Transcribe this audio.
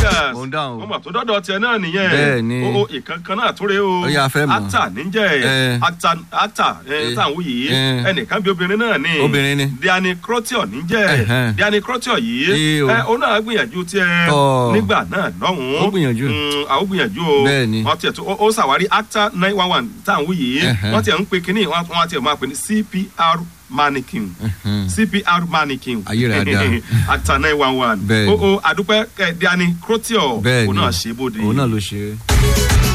vegas Mo ń dáhùn o. ọmọ tó dọ́dọ̀ tiẹ̀ náà nìyẹn Bẹ́ẹ̀ ni. o o ìkankan náà tó rè o Ó yá, a fẹ́ mọ̀. ata níjẹ́ Eh. ata ata Eh. táwọn yìí Eh. ẹnìkan bí obìnrin náà ni Obìnrin ni. diani crotio níjẹ́ Ẹ̀hẹ́n. diani crotio yìí Ee o. ẹ ó náà gbìyànjú tiẹ̀ Tọ́. nígbà náà lọ́hùn-ún Ó gbìyànjú. Mm, àwọn gbìyànjú o Bẹ́ẹ̀ ni. wọ́n tiẹ̀ tó ó- ó ṣàwárí acta nine one one táwọn yìí Ẹ̀hẹ́n. wọ́n tiẹ̀ ń pe kínní wọ́n wọ́n tiẹ̀ máa pè ní cpr mannequin cpr mannequin Ayé rẹ̀ á dáa. acta nine one one Bẹ́ẹ̀ o ni. o àdúpẹ́ ẹ̀ diani crotio bẹ́ẹ̀ òun ni náà ṣe é bóde. òun náà ló ṣe é.